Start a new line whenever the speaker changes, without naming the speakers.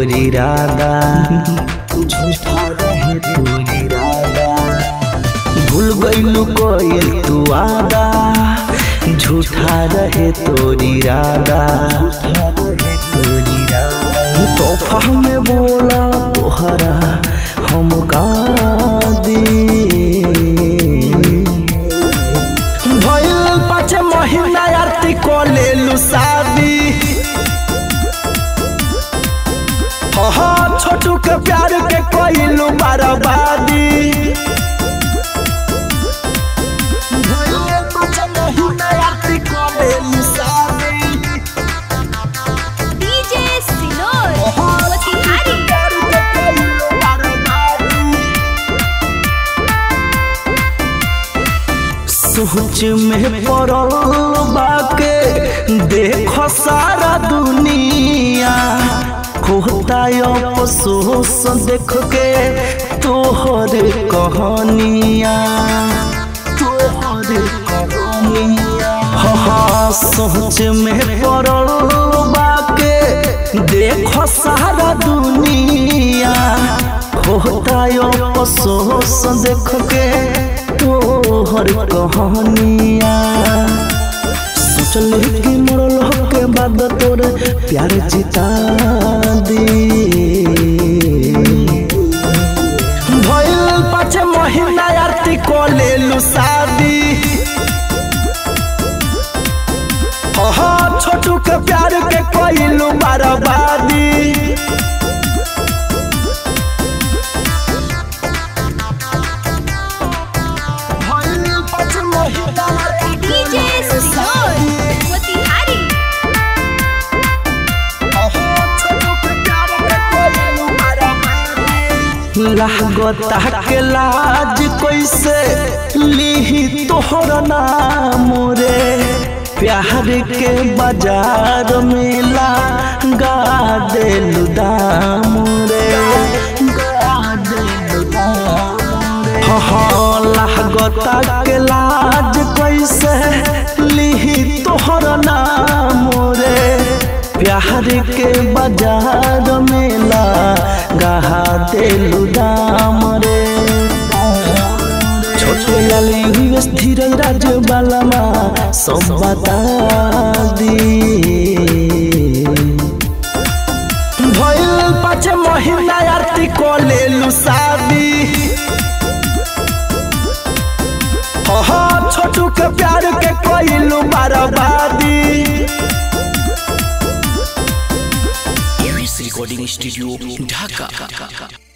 तोर इरादा झूठा रहे तोर इरादा भूल गइलू कोइल तू आदा झूठा रहे तोर इरादा तोहफा में बोला तोहरा हम का दी भइल पाँच महीना आरती को लेलू शादी हाँ छोटू के प्यार के कोइलू बर्बादी भइल पाँच महीना आरती को लेलू शादी
डीजे सिनोर मोतिहारी
प्यार के कोइलू बर्बादी सोच में पड़ल बाके देखो सारा दुनिया होता अफसोस देख के तोहर कहानिया तोहर कहानिया हाँ सोच में पड़ल बाके देखो सारा दुनिया होता अफसोस देख के तोहर कहानिया सोचल कि मरल के बाद तोर प्यार जिता दी भइल पाँच महीना आरती को लेलू शादी हाँ छोटू के प्यार के कोइलू बर्बादी भइल पाँच महीना आरती को
डीजे
लेलू
सिनोर
शादी।
मोतिहारी
लागता के लाज कैसे लिही तोहर नाम रे प्यार के बाजार में ला गा देलु दाम रे गा देलु दाम रे हाँ लागता के लाज कैसे लिही तोहर नाम रे प्यार के बाजार में ला गहा देलु दाम रे छोटे लाली हुई धीरज राज बालामा सब बता दी भइल पाँच महीना आरती को लेलू शादी हाँ छोटू के प्यार के कोइलू बर्बादी
रिकॉर्डिंग स्टूडियो ढाका